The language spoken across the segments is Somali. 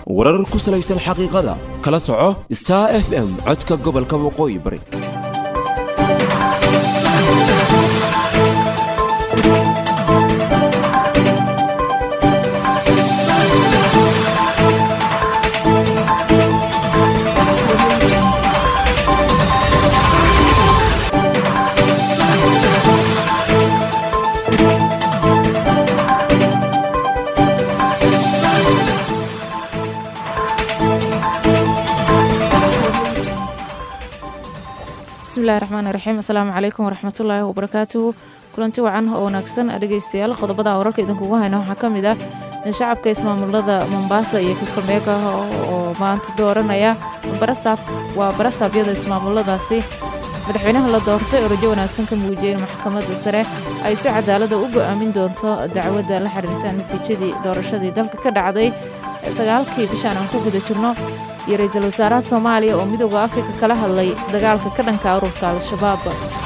warar ku salaysan xaqiiqada kala soco star f m codka gobolka waqooyi bari bismillahi raxmaani raxiim asalaamu calaykum waraxmatullaahi wabarakaatuhu kulanti wacan oo wanaagsan dhegeystayaal qodobada wararka idinkugu hayna waxaa ka mid ah in shacabka ismaamulada mombaasa iyo kakamega oo maanta dooranaya waa barasaabyada ismaamuladaasi madaxweynaha la doortay oo rajo wanaagsan ka muujiyey in maxkamadda sare ay si cadaalada u go'aamin doonto dacwadda la xiriirta natiijadii doorashadii dalka ka dhacday sagaalkii bishaan aan ku guda jirno iyo ra-iisul wasaaraha soomaaliya oo midooda afrika kala hadlay dagaalka ka dhanka ururka al-shabaab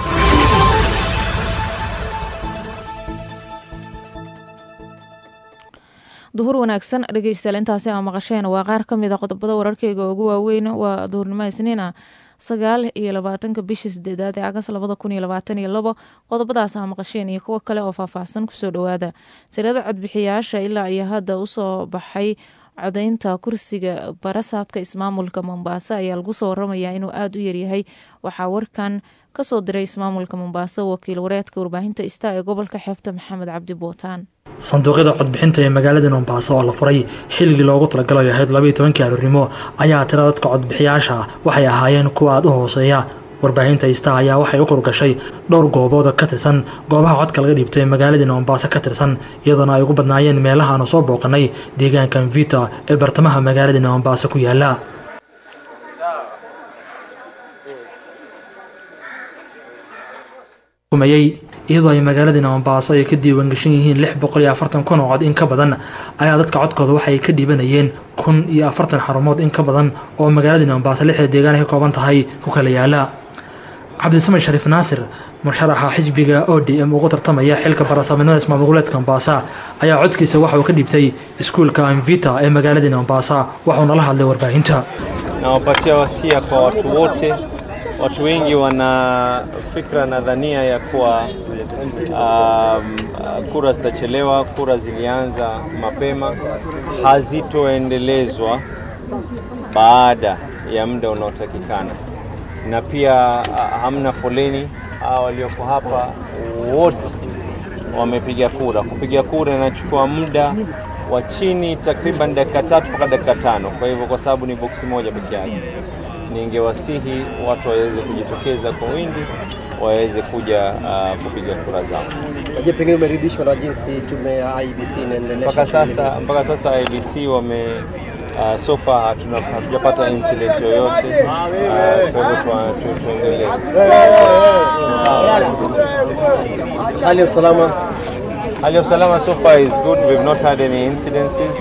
duhur wanaagsan dhegeystayaal intaasi aa maqasheen waa qaar ka mid a qodobada wararkeyga ugu waaweyn waa duhurnimo isniina sagaal iyo labaatanka bisha sideedaad ee agas labada kun iyo labaatan iyo labo qodobadaas aa maqasheen iyo kuwo kale oo faahfaahsan kusoo dhowaada sirada codbixiyaasha ilaa iyo hadda usoo baxay codaynta kursiga barasaabka ismaamulka mombaaso ayaa lagu soo waramayaa inuu aada u yaryahay waxaa warkan kasoo diray ismaamulka mombaaso wakiil wareedka warbaahinta ista ee gobolka xeebta maxamed cabdi bootaan sanduuqyada codbixinta ee magaalada mombaaso oo la furay xilligii loogu talagalay ahayd labaiyo tobankii aroornimo ayaa tira dadka codbixiyaasha waxay ahaayeen kuwa aada u hooseeya warbaahinta ista ayaa waxay u kurgashay dhowr goobood ka tirsan goobaha codka laga dhiibtay magaaladii mombaaso ka tirsan iyadoona ay ugu badnaayeen meelaha aanu soo booqanay deegaanka mvita ee bartamaha magaaladii mombaaso ku yaala iyadoo ay magaaladii mombaaso ay ka diiwaangeshan yihiin lix boqol iyo afartan kun oo cod in ka badan ayaa dadka codkooda waxay ka dhiibanayeen kun iyo afartan xarumood in ka badan oo magaaladii mombaaso lixda deegaan ay ka kooban tahay ku kala yaala cabdisamed shariif naasir musharaxa xisbiga o d m ugu tartamaya xilka barasaabnimada ismaamul goboleedka mombasa ayaa codkiisa waxa uu ka dhiibtay iskuulka mvita ee magaaladii mombasa waxuuna la hadlay warbaahinta nawapatia wasia kwa watu wote watu wengi wana fikra na dhania ya kuwa um, kura zitachelewa. Kura zilianza mapema, hazitoendelezwa baada ya muda unaotakikana, na pia hamna foleni. Walioko hapa wote wamepiga kura. Kupiga kura inachukua muda wa chini takriban dakika tatu mpaka dakika tano. Kwa hivyo, kwa sababu ni boksi moja peke yake ningewasihi watu waweze kujitokeza kwa wingi waweze kuja uh, kupiga kura zao. Je, pengine umeridhishwa na jinsi tume ya IBC inaendelea? Mpaka sasa, mpaka sasa IBC wame uh, so far hatujapata incident yoyote uh, kwa hivyo tuendelee. Hali ya usalama, hali ya usalama so far is good. We've not had any incidences.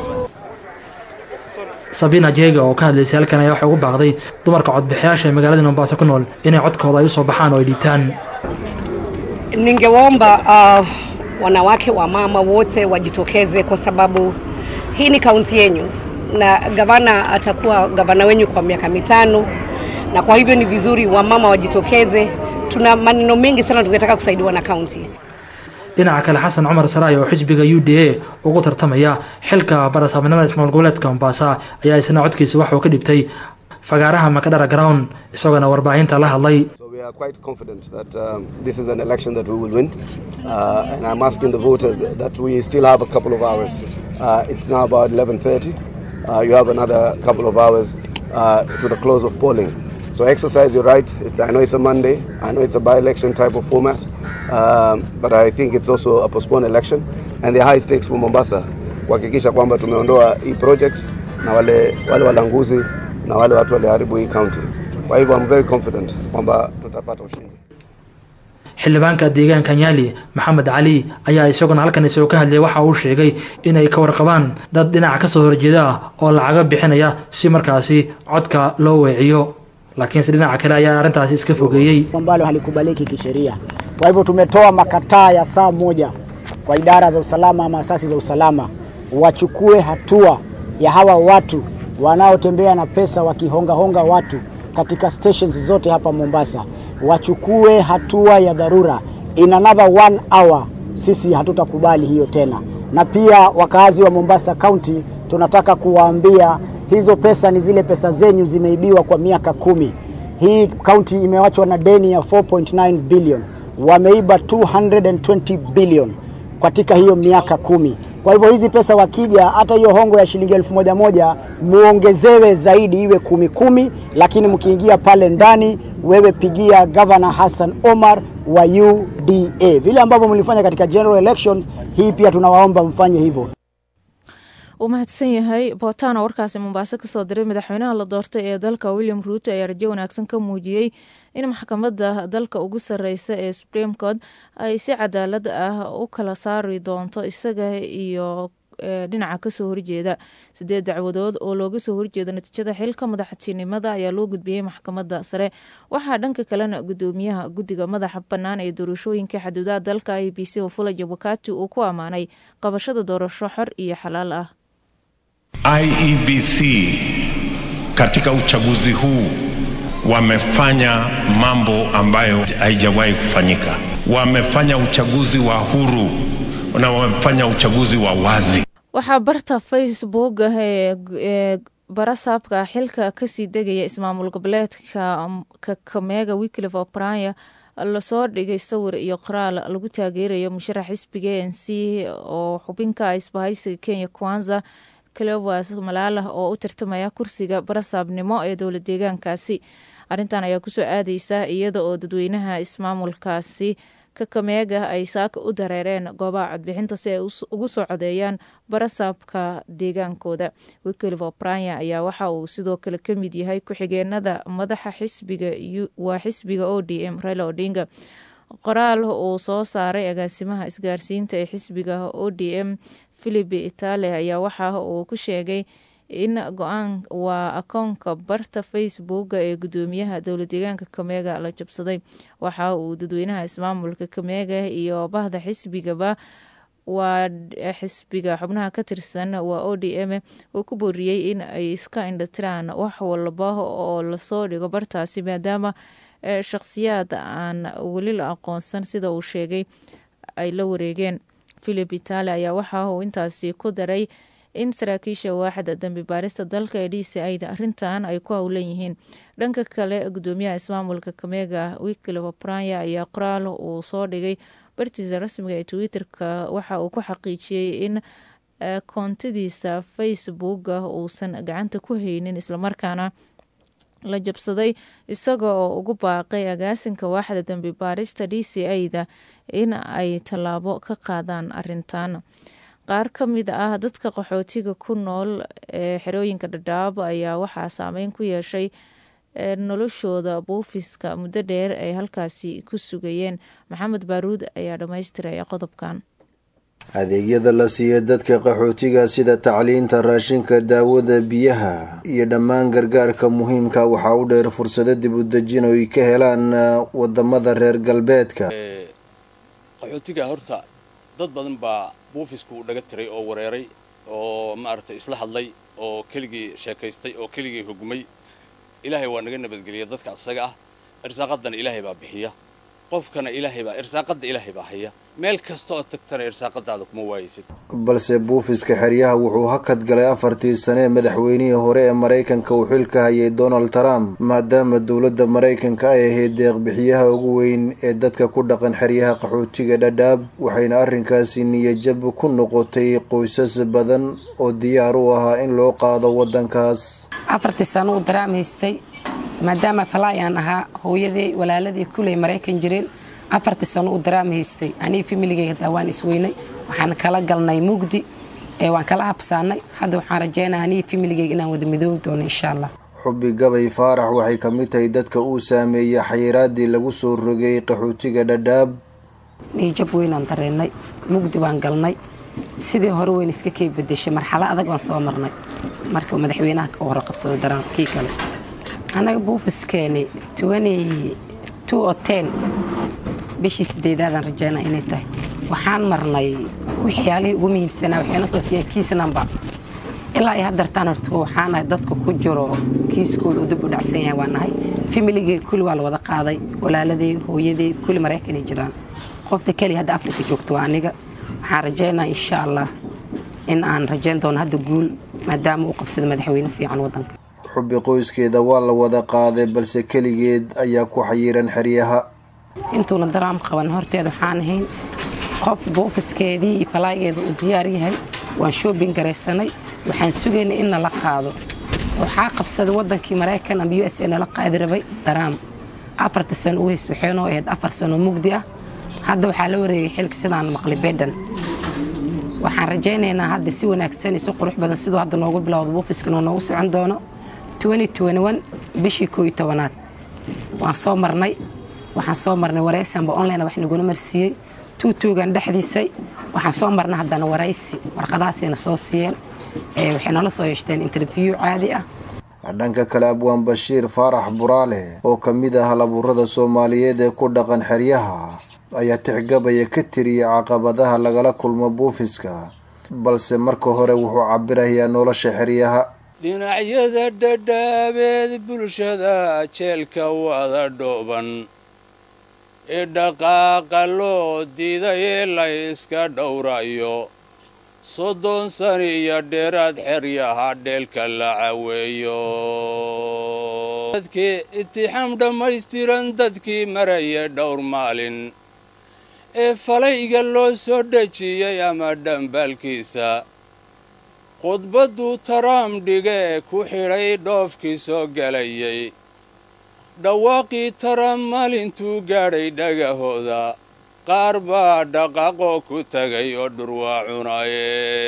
sabina jeega oo ka hadlaysay halkan ayaa waxay ugu baaqday dumarka codbixiyaasha ee magaalada mombaaso ku nool inay codkooda ay usoo baxaan oo ay dhiibtaan ningewaomba uh, wanawake wa mama wote wajitokeze kwa sababu hii ni kaunti yenyu na gavana atakuwa gavana wenyu kwa miaka mitano na kwa hivyo ni vizuri wamama wajitokeze tuna maneno mengi sana tungetaka kusaidiwa na kaunti dhinaca kale xasan cumar saraay oo xisbiga u d a ugu tartamaya xilka barasaabnimada ismaamul goboleedka mombasa ayaa isna codkiisa waxuu ka dhibtay fagaaraha makadhara ground isagoona warbaahinta la hadlay We are quite confident that um, this is an election that we will win. Uh, and I'm asking the voters that we still have a couple of hours. Uh, it's now about 11.30. Uh, you have another couple of hours uh, to the close of polling. So exercise your right. It's, I know it's a Monday. I know it's a by-election type of format. Um, but I think it's also a postponed election. And the high stakes for Mombasa kuhakikisha kwamba tumeondoa hii project na wale, wale walanguzi na wale watu waliharibu hii county. Kwa hivyo I'm very confident kwamba tutapata ushindi. xildhibaanka deegaanka nyali maxamed cali ayaa isaguna halkan isagoo ka hadlayay waxa uu sheegay inay ka warqabaan dad dhinaca kasoo horjeeda ah oo lacaga bixinaya si markaasi codka loo weeciyo laakiinse dhinaca kale ayaa arrintaasi iska fogeeyey ambalo halikubaliki kisheria. Kwa hivyo tumetoa makataa ya saa moja kwa idara za usalama ama asasi za usalama wachukue hatua ya hawa watu wanaotembea na pesa wakihongahonga watu katika stations zote hapa Mombasa wachukue hatua ya dharura. In another one hour sisi hatutakubali hiyo tena. Na pia wakazi wa Mombasa County tunataka kuwaambia hizo pesa ni zile pesa zenyu zimeibiwa kwa miaka kumi. Hii kaunti imewachwa na deni ya 4.9 billion, wameiba 220 billion katika hiyo miaka kumi. Kwa hivyo hizi pesa wakija, hata hiyo hongo ya shilingi elfu moja moja muongezewe zaidi iwe kumi kumi, lakini mkiingia pale ndani, wewe pigia Governor Hassan Omar wa UDA vile ambavyo mlifanya katika general elections. Hii pia tunawaomba mfanye hivyo. uu mahadsan yahay bootaan oo warkaasi mombaaso kasoo diray madaxweynaha la doortay ee dalka william ruuto ayaa rajo wanaagsan ka muujiyey in maxkamadda dalka ugu sareysa ee supreme court ay si cadaalad ah u kala saari doonto isaga iyo dhinaca kasoo horjeeda sideed dacwadood oo looga soo horjeedo natiijada xilka madaxtinimada ayaa loo gudbiyey maxkamadda sare waxaa dhanka kalena gudoomiyaha guddiga madaxa bannaan ee doorashooyinka xaduudaha dalka i b c wafula jabakati uu ku ammaanay qabashada doorasho xor iyo xalaal ah IEBC katika uchaguzi huu wamefanya mambo ambayo haijawahi kufanyika. Wamefanya uchaguzi wa huru na wamefanya uchaguzi wa wazi. waxaa barta facebook ee barasaabka xilka kasii degaya ismaamul goboleedka kakamega wiklif obraya lasoo dhigay sawir iyo qoraal lagu taageerayo musharax xisbiga a n c oo xubinka isbahaysiga kenya kwanza cleovas malaalah oo u tartamaya kursiga barasaabnimo ee dowla deegaankaasi arrintan ayaa kusoo aadeysa iyada oo dadweynaha ismaamulkaasi kakameega ay saaka u dareereen goobaha codbixinta si ay ugu soo codeeyaan barasaabka deegaankooda wiklif obraya ayaa waxa uu sidoo kale ka mid yahay ku-xigeenada madaxa xisbiga waa xisbiga o d m raila odinga qoraal uu soo saaray agaasimaha isgaarsiinta ee xisbiga o d m philip itale ayaa waxa uu ku sheegay in go-aan waa akoonka barta facebook ee gudoomiyaha dowla deegaanka kameega la jabsaday waxa uu dadweynaha ismaamulka kameega iyo bahda xisbigaba waa xisbiga xubnaha ka tirsan waa o d m uu ku booriyey in ay iska indhatiraan wax walba oo lasoo dhigo bartaasi maadaama shakhsiyaad aan weli la aqoonsan sida uu sheegay ay la wareegeen philip itale ayaa waxa uu intaasi ku daray in saraakiisha waaxda dambi baarista dalka ee d c ida arrintan ay ku howlan yihiin dhanka kale gudoomiyaha ismaamulka kameega wiklif obraya ayaa qoraal uu soo dhigay bartiisa rasmiga ee twitter-ka waxa uu ku xaqiijiyey in koontadiisa facebooka uusan gacanta ku haynin islamarkaana la jabsaday isaga oo ugu baaqay agaasinka waaxda dambi baarista d c a-da in ay tallaabo ka qaadaan arintan qaar ka mid ah dadka qaxootiga ku nool ee xerooyinka dhadhaab ayaa waxaa saameyn ku yeeshay noloshooda buufiska muddo dheer ay halkaasi ku sugayeen maxamed baaruud ayaa dhammaystiraya qodobkan adeegyada la siiya dadka qaxootiga sida tacliinta raashinka daawada biyaha iyo dhammaan gargaarka muhiimka waxaa u dheer fursado dib u dejin oo ay ka helaan wadamada reer galbeedka qaxootiga horta dad badan baa buufisku u dhaga tiray oo wareeray oo maaragtay isla hadlay oo keligii sheekaystay oo keligii hogmay ilaahay waa naga nabadgeliya dadka asaga ah irsaaqadana ilaahay baa bixiya qofkana ilaahay baa irsaaqada ilaahay baa haya meel kasta oo tagtana irsaaqadaada kuma waayeysid balse buufiska xeryaha wuxuu hakad galay afartii sane ee madaxweynihii hore ee maraykanka uu xilka hayay donald trump maadaama dowladda maraykanka ay ahayd deeqbixiyaha ugu weyn ee dadka ku dhaqan xeryaha qaxootiga dhadhaab waxayna arrinkaasi niyajab ku noqotay qoysas badan oo diyaar u ahaa in loo qaado waddankaas afartii sano uu daraam haystay maadaama falaayaan ahaa hooyadii walaaladii kuley maraykan jireen afartii sano uu daraam haystay anii familigeyga hadaa waan isweynay waxaan kala galnay mugdi waan kala habsaanay hadda waxaan rajeynaa anii familigeyga inaan wada midoobi doono insha allah xubi gabay faarax waxay ka mid tahay dadka uu saameeyey xayiraadii lagu soo rogay qaxootiga dhadhaab niijab weynaan dareennay mugdi baan galnay sidii hore weyn iska kay bedeshay marxalo adag baan soo marnay marka madaxweynaha ka hore qabsaday daraan kii kale annaga buufiskeeni o ten bishii sideedaadaan rajeynaa inay tahay waxaan marnay waxyaalihii ugu muhiimsanaa waxayna soo siiyeen kiis namba ilaa ay hadartaan horta waxaan ahay dadka ku jiro kiiskooda uu dib u dhacsan yahay waa nahay familigii kulli waa la wada qaaday walaaladii hooyadii kulli maraykanay jiraan qofta keliya hadda afrika joogto waa aniga waxaan rajaynaa insha allah in aan rajayn doono hadda guul maadaama uu qabsada madaxweyne fiican wadanka xubbi qoyskeeda waa la wada qaaday balse keligeed ayaa ku xayiran xeryaha intuuna daraam qaban horteeda waxaan ahayn qof buufiskeedii iyo falaageeda uu diyaar yahay waan shoobin garaysanay waxaan sugaynay in nala qaado waxaa qabsaday wadankii maraykan ama u s a nala qaadi rabay daraam afarta sano u hays waxaynoo ahayd afar sano mugdi ah hadda waxaa la wareegay xilka sidaan maqli bedhan waxaan rajaynaynaa hadda si wanaagsan iyo si qurux badan siduu hadda noogu bilowda buufiskana noogu socon doono bishii koo iyo tobanaad waan soo marnay waxaan soo marnay waraysanba online wax nagula marsiiyey tuutuugan dhexdiisay waxaan soo marnay haddana waraysi warqadahaasayna soo siiyeen waxay nala soo yeeshteen interview caadi ah dhanka kale abwaan bashiir faarax buraale oo ka mid ah halabuurada soomaaliyeed ee ku dhaqan xeryaha ayaa tixgabaya ka tiriyay caqabadaha lagala kulmo buufiska balse marka hore wuxuu cabirayaa nolosha xeryaha dhinacyada dhadhaabeed bulshada jeelka wada dhooban ee dhaqaaqa loo diiday ee la yska dhowrayo soddon sani iyo dheeraad xeryaha dheelka la caweeyo dadkii itixaam dhammaystiran dadkii maraya dhowr maalin ee falayga loo soo dhejiyey ama dhambaalkiisa khudbadduu taraam dhigee ku xidhay dhoofkii soo gelayay dhawaaqii taraam maalintuu gaadhay dhagahooda qaar baa dhaqaaqoo ku tagay oo dhurwaa cunaye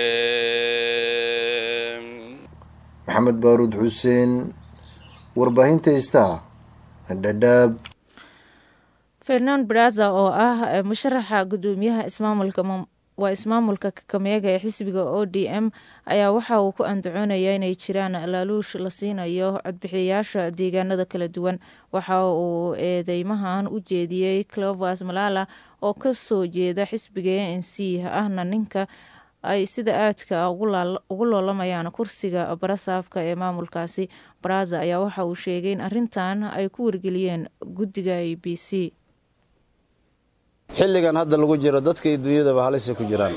maxamed baaruud xuseen warbaahinta istaa dhadhaab fernand braza oo ah musharaxa gudoomiyaha ismaamulka waa ismaamulka kakameega ee xisbiga o d m ayaa waxa uu ku andacoonaya inay jiraan laaluush la siinayo codbixiyayaasha deegaanada kala duwan waxa uu eedeymahan u jeediyey clovers malala oo kasoo jeeda xisbiga a n c ahna ninka ay sida aadka ugu loolamayaan kursiga barasaabka ee maamulkaasi baraza ayaa waxa uu sheegay in arintan ay ku wargeliyeen guddiga a b c xilligan hadda lagu jiro dadka iyo dunyadaba halisay ku jiraan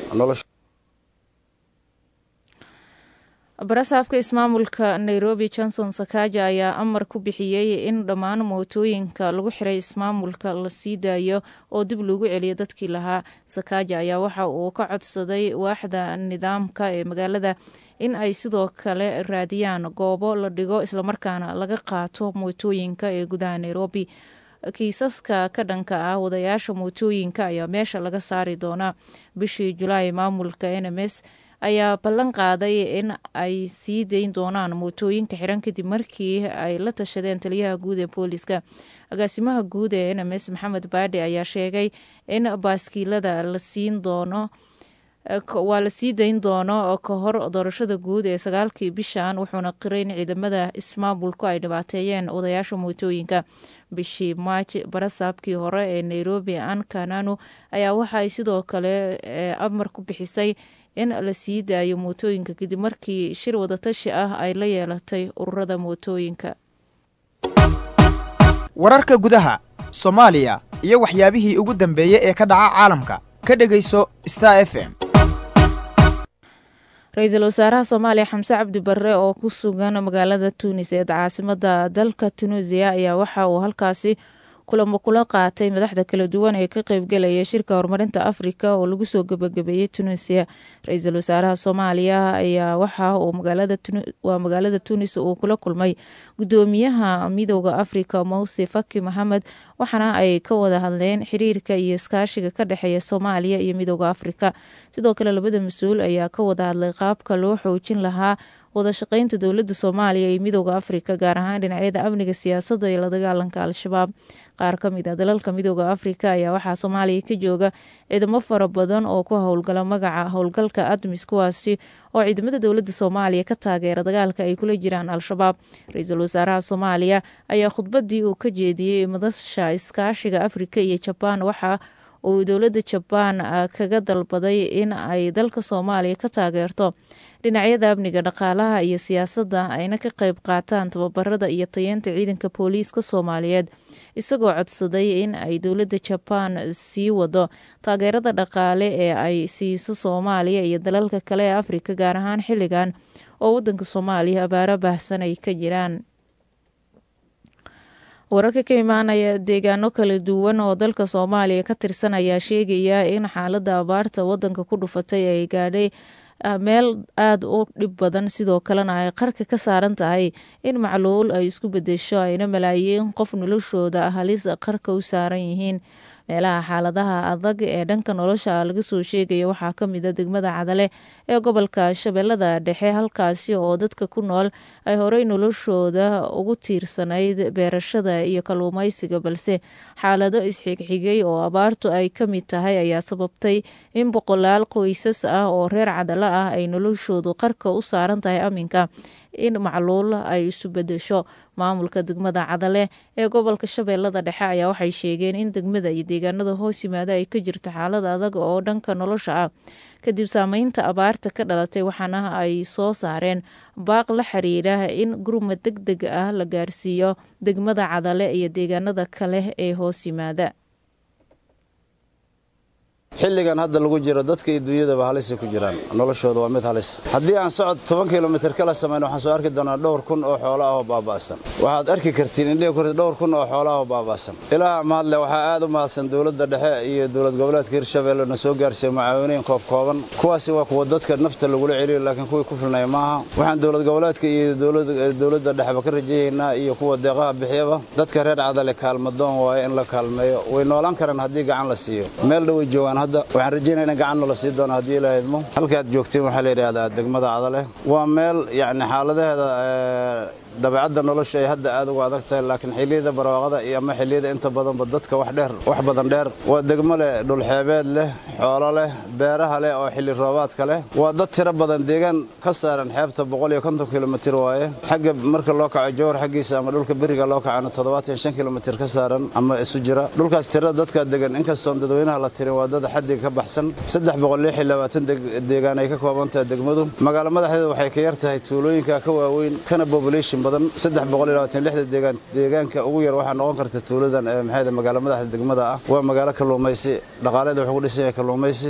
barasaabka ismaamulka nairobi johnson sakaja ayaa amar ku bixiyey in dhammaan mootooyinka lagu xiray ismaamulka la sii daayo oo dib loogu celiyo dadkii lahaa sakaja ayaa waxa uu ka codsaday waaxda nidaamka ee magaalada in ay sidoo kale raadiyaan goobo la dhigo islamarkaana laga qaato mootooyinka ee gudaha nairobi kiisaska ka dhanka ah wadayaasha mootooyinka ayaa meesha laga saari doonaa bishii julaay maamulka n m s ayaa ballan qaaday in ay sii dayn doonaan mootooyinka xiran kadib markii ay la tashadeen taliyaha guud ee booliska agaasimaha guud ee n m s maxamed baadhe ayaa sheegay in baaskiilada la siin doono waa la sii dayn doono ka hor doorashada guud ee sagaalkii bishan wuxuuna qiray in ciidamada ismaamulku ay dhibaateeyeen odayaasha mootooyinka bishii maaj barasaabkii hore ee nairobi an kananu ayaa waxa ay sidoo kale amar ku bixisay in la sii daayo mootooyinka kadib markii shir wadatashi ah ay la yeelatay ururada mootooyinka wararka gudaha soomaaliya iyo waxyaabihii ugu dambeeyey ee ka dhaca caalamka ka dhegayso star f m ra-iisul wasaaraha soomaaliya xamse cabdi barre oo ku sugan magaalada tuunis ee caasimada dalka tunuusiya ayaa waxa uu halkaasi kulamo kula qaatay madaxda kala duwan ee ka qeybgelaya shirka horumarinta afrika oo lagu soo gebagabeeyey tunuusiya ra-iisul wasaaraha soomaaliya ayaa waxa uu waa magaalada tuunis uu kula kulmay gudoomiyaha midooda afrika mowse faki maxamed waxaana ay ka wada hadleen xiriirka iyo iskaashiga ka dhexeeya soomaaliya iyo midooda afrika sidoo kale labada mas-uul ayaa ka wada hadlay qaabka loo xoojin lahaa wada shaqeynta dowladda soomaaliya iyo midooda afrika gaar ahaan dhinacyada amniga siyaasadda iyo la dagaalanka al-shabaab qaar ka mid a dalalka midooda afrika ayaa waxaa soomaaliya ka jooga ciidamo fara badan oo ku howlgala magaca howlgalka admis kuwaasi oo ciidamada dowladda soomaaliya ka taageera dagaalka ay kula jiraan al-shabaab ra-iisul wasaaraha soomaaliya ayaa khudbadii uu ka jeediyey madasha iskaashiga afrika iyo jabaan waxa uu dowladda jabaan kaga dalbaday in ay dalka soomaaliya ka taageerto dhinacyada amniga dhaqaalaha iyo siyaasadda ayna ka qayb qaataan tababarada iyo tayeenta ciidanka booliiska soomaaliyeed isagoo codsaday in ay dowladda jabaan sii wado taageerada dhaqaale ee ay siiso soomaaliya iyo dalalka kale ee afrika gaar ahaan xilligan oo wadanka soomaaliya abaaro baahsan ay ka jiraan wararka ka imaanaya deegaano kala duwan oo dalka soomaaliya ka tirsan ayaa sheegaya in xaaladda abaarta wadanka ku dhufatay ay gaadhay meel aada u dhib badan sidoo kalena ay qarka ka saaran tahay in macluul ay isku bedesho ayna malaayiin qof noloshooda halis qarka u saaran yihiin meelaha xaaladaha adag ee dhanka nolosha laga soo sheegaya waxaa ka mid a degmada cadale ee gobolka shabeellada dhexe halkaasi oo dadka ku nool ay horey noloshooda ugu tiirsanayd beerashada iyo kalluumaysiga balse xaalado isxigxigay oo abaartu ay ka mid tahay ayaa sababtay in boqolaal qoysas ah oo reer cadale ah ay noloshoodu qarka u saaran tahay aminka in macluul ay isu bedesho maamulka degmada cadale ee gobolka shabeellada dhexe ayaa waxay sheegeen in degmada iyo deegaanada hoos yimaada ay ka jirto xaalad adag oo dhanka nolosha ah kadib saameynta abaarta ka dhalatay waxaana ay soo saareen baaq la xiriira in gurmad deg deg ah la gaarsiiyo degmada cadale iyo deegaanada kale ee hoos yimaada xilligan hadda lagu jiro dadka iyo dunyadaba halisay ku jiraan noloshooda waa mid halis haddii aan socod toban kilomitir kala samayn waxaan soo arki doonaa dhowr kun oo xoolo ah oo baaba'san waxaad arki kartiin indhihi kort dhowr kun oo xoolo ah oo baaba'san ilaaha mahadle waxaa aad u mahadsan dowladda dhexe iyo dowlad goboleedka hirshabeelle na soo gaarsiiya mucaawiniin koob kooban kuwaasi waa kuwa dadka nafta lagula celiyo laakiin kuwii ku filnaya maaha waxaan dowlad goboleedka iyo dowladda dhexeba ka rajayaynaa iyo kuwa deeqaha bixiyaba dadka reer cadale kaalmadoon waaye in la kaalmeeyo way noolaan karaan haddii gacan la siiyo meel dhoway joogaan waxaan rajaynaya in gacanna la sii doono haddii ilaaha idmo halkaad joogteen waxaa la yidhaahdaa degmada cadale waa meel yacni xaaladaheeda dabeecadda nolosha ay hadda aad uga adag tahay laakiin xilliyada barwaaqada iyo ama xilliyada inta badanba dadka wax dheer wax badan dheer waa degmo leh dhulxeebeed leh xoolo leh beeraha leh oo xilli roobaadka leh waa dad tiro badan deegaan ka saaran xeebta boqol iyo konton kilomitir waaye xagga marka loo kaco jowhar xaggiisa ama dhulka beriga loo kacana toddobaatan shan kilomitir ka saaran ama isu jira dhulkaas tirada dadka degan inkastoon dadweynaha la tirin waa dad xaddiga ka baxsan saddex boqol lix iyo labaatan deegaan ay ka kooban tahay degmadu magaalo madaxdeeda waxay ka yar tahay tuulooyinka ka waaweyn kana population deegaanka ugu yar waxaa noqon karta tuuladan maxay magaalo madaxda degmada ah waa magaalo kalluumaysi dhaqaaleeda wuxuu ku dhisan yahay kalluumaysi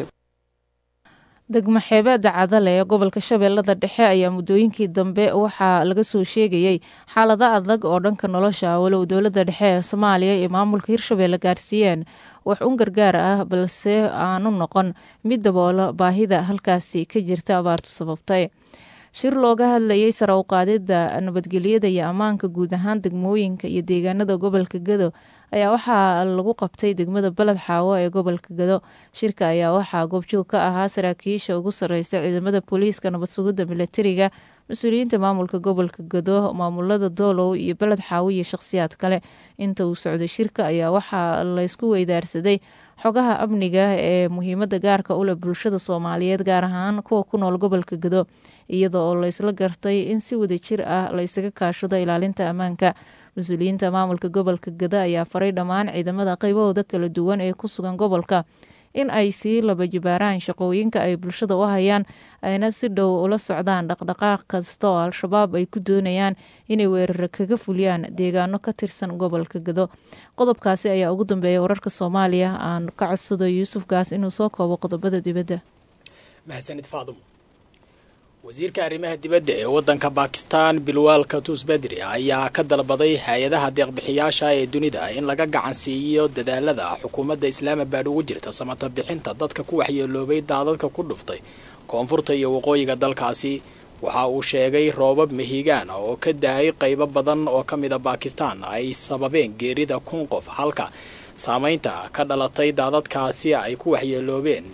degmo xeebeeda cadale ee gobolka shabeellada dhexe ayaa muddooyinkii dambe waxaa laga soo sheegayey xaalado adag oo dhanka nolosha walow dowladda dhexe ee soomaaliya iyo maamulka hirshabeelle gaarsiiyeen wax un gargaar ah balse aanu noqon mid daboola baahida halkaasi ka jirta abaartu sababtay shir looga hadlayay sare u qaadida nabadgelyada iyo ammaanka guud ahaan degmooyinka iyo deegaanada gobolka gado ayaa waxaa lagu qabtay degmada baled xaawo ee gobolka gado shirka ayaa waxaa goobjoog ka ahaa saraakiisha ugu sareysa ciidamada booliiska nabad sugidda milatariga mas-uuliyiinta maamulka gobolka gado maamulada doolow iyo beled xaawo iyo shakhsiyaad kale inta uu socday shirka ayaa waxaa laysku weydaarsaday xogaha amniga ee muhiimada gaarka u leh bulshada soomaaliyeed gaar ahaan kuwa ku nool gobolka gado iyada oo laysla gartay in si wadajir ah laysaga kaashado ilaalinta ammaanka mas-uuliyiinta maamulka gobolka gado ayaa faray dhammaan ciidamada qaybahooda kala duwan ee ku sugan gobolka in ay sii laba jibaaraan shaqooyinka ay bulshada u hayaan ayna si dhow ula socdaan dhaqdhaqaaq kasta oo al-shabaab ay ku doonayaan inay weeraro kaga fuliyaan deegaano ka tirsan gobolka gado qodobkaasi ayaa ugu dambeeya wararka soomaaliya aan ka codsado yuusuf gaas inuu soo koobo qodobada dibadda mahadsanid faadum wasiirka arrimaha dibadda ee waddanka bakistan bilwaal katus bedri ayaa ka dalbaday hay-adaha deeqbixiyaasha ee dunida in laga gacan siiyo dadaalada xukuumadda islaamabad ugu jirta samata bixinta dadka ku waxyeeloobay daadadka ku dhuftay koonfurta iyo waqooyiga dalkaasi waxa uu sheegay roobab mahigaan oo ka daayay qaybo badan oo ka mida bakistan ay sababeen geerida kun qof halka saameynta ka dhalatay daadadkaasi ay ku waxyeeloobeen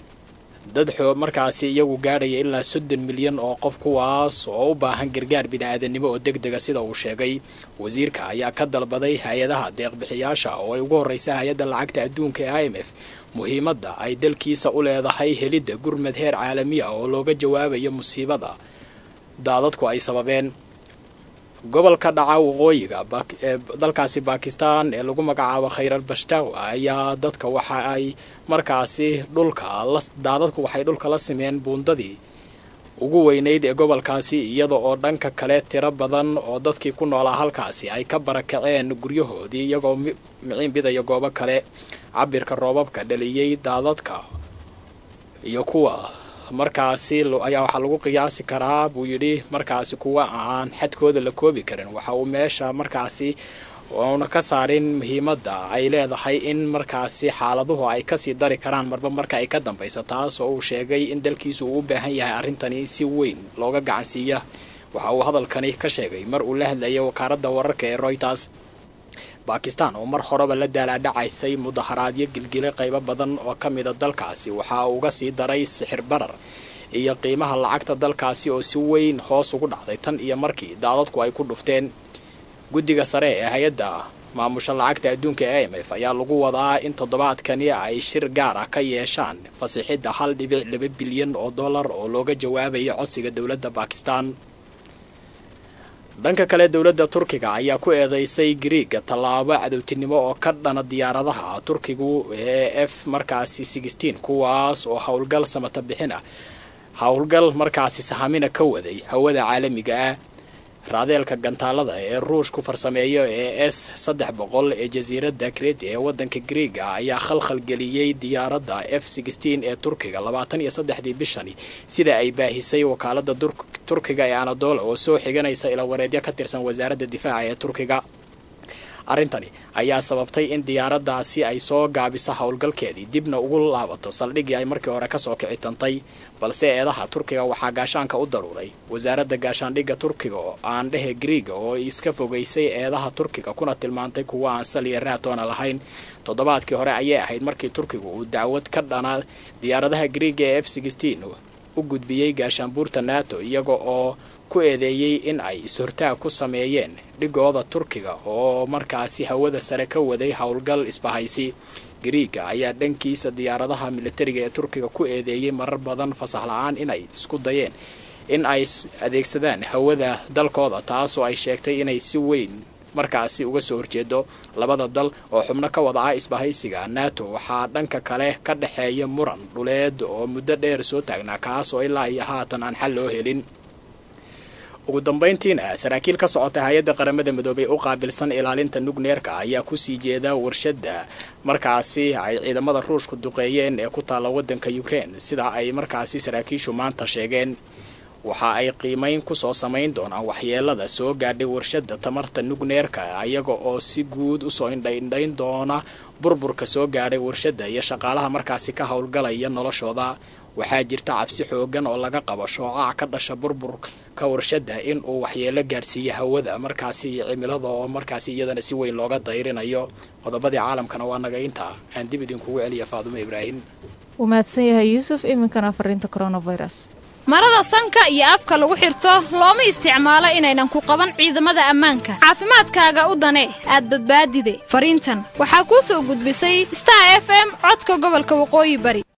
dad xoo markaasi iyagu gaadhaya ilaa soddon milyan oo qof kuwaas oo u baahan gargaar bini-aadanimo oo deg dega sida uu sheegay wasiirka ayaa ka dalbaday hay-adaha deeqbixiyaasha oo ay ugu horreysa hay-adda lacagta adduunka ee i m f muhiimadda ay dalkiisa u leedahay helidda gurmad heer caalami ah oo looga jawaabayo musiibada daadadku ay sababeen gobolka dhaca waqooyiga dalkaasi bakistan ee lagu magacaabo khayral bashtaw ayaa dadka waxa ay markaasi dhulka daadadku waxay dhulka la simeen buundadii ugu weyneyd ee gobolkaasi iyada oo dhanka kale tiro badan oo dadkii ku noolaa halkaasi ay ka barakaceen guryahoodii iyagoo miciin bidaya goobo kale cabirka roobabka dhaliyey daadadka iyo kuwa markaasi ayaa waxaa lagu qiyaasi karaa buu yidhi markaasi kuwa aan xadkooda la koobi karin waxa uu meesha markaasi uuna ka saarin muhiimadda ay leedahay in markaasi xaaladuhu ay kasii dari karaan marba marka ay ka dambaysa taas oo uu sheegay in dalkiisu uu u baahan yahay arrintani si weyn looga gacansiiya waxa uu hadalkani ka sheegay mar uu la hadlayay wakaaradda wararka ee royters bakistan oo mar horeba la daalaadhacaysay mudaharaadyo gilgile qaybo badan oo ka mida dalkaasi waxa uu uga sii daray sixir barar iyo qiimaha lacagta dalkaasi oo si weyn hoos ugu dhacday tan iyo markii daadadku ay ku dhufteen guddiga sare ee hay-adda maamusha lacagta adduunka e m f ayaa lagu wadaa in toddobaadkani ay shir gaar ah ka yeeshaan fasixidda hal dhibic laba bilyan oo dollar oo looga jawaabayo codsiga dowladda bakistan dhanka kale dowladda turkiga ayaa ku eedeysay griiga tallaabo cadowtinimo oo ka dhana diyaaradaha turkigu ee f markaasi sixteen kuwaas oo howlgal samata bixin ah howlgal markaasi sahamina ka waday hawada caalamiga ah raadeelka gantaalada ee ruushku farsameeyo ee s saddex boqol ee jasiiradda kreti ee waddanka griiga ayaa khalkhal geliyey diyaaradda f sixteen ee turkiga labaatan iyo saddexdii bishani sida ay baahisay wakaaladda turkiga ee anadola oo soo xiganaysa ilawareedyo ka tirsan wasaaradda difaaca ee turkiga arrintani ayaa sababtay in diyaaraddaasi ay soo gaabiso howlgalkeedii dibna ugu laabato saldhiggii ay markii hore kasoo kici tantay balse eedaha turkiga waxaa gaashaanka u daruuray wasaaradda gaashaandhigga turkiga oo aan dhehe griiga oo iska fogaysay eedaha turkiga kuna tilmaantay kuwa aan saliya raatoona lahayn toddobaadkii hore ayay ahayd markii turkigu uu dacwad ka dhana diyaaradaha griiga ee f sixteen u gudbiyey gaashaanbuurta nato iyaga oo ku eedeeyey in ay is-hortaag ku sameeyeen dhigooda turkiga oo markaasi hawada sare ka waday howlgal isbahaysi griiga ayaa dhankiisa diyaaradaha militariga ee turkiga ku eedeeyey marar badan fasax la-aan inay isku dayeen in ay adeegsadaan hawada dalkooda taasoo ay sheegtay inay si weyn markaasi uga soo horjeedo labada dal oo xubno ka wada ah isbahaysiga nato waxaa dhanka kale ka dhexeeya muran dhuleed oo muddo dheer soo taagnaa kaas oo ilaa iyo haatan aan xal loo helin ugu dambayntiina saraakiil ka socota hay-adda qaramada midoobay u qaabilsan ilaalinta nugneerka ayaa kusii jeeda warshadda markaasi ay ciidamada ruushku duqeeyeen ee ku taalla waddanka ukrein sida ay markaasi saraakiishu maanta sheegeen waxa ay qiimeyn kusoo samayn doonaan waxyeelada soo gaadhay warshadda tamarta nugneerka iyaga oo si guud usoo indhaindhayn doona burburka soo gaadhay warshadda iyo shaqaalaha markaasi ka howlgalaya noloshooda waxaa jirta cabsi xoogan oo laga qabo shoocac ka dhasha burburka warshadda in uu waxyeelo gaadhsiiyo hawada markaasi iyo cimilada oo markaasi iyadana si weyn looga dayrinayo qodobadii caalamkana waa naga intaa aan dib idinkugu celiya faadumo ibraahim wuu mahadsan yahay yuusuf iminkana fariinta coronavirus marada sanka iyo afka lagu xirto looma isticmaalo inaynan ku qaban ciidamada ammaanka caafimaadkaaga u dane aad badbaadide fariintan waxaa kuu soo gudbisay star f m codka gobolka waqooyi bari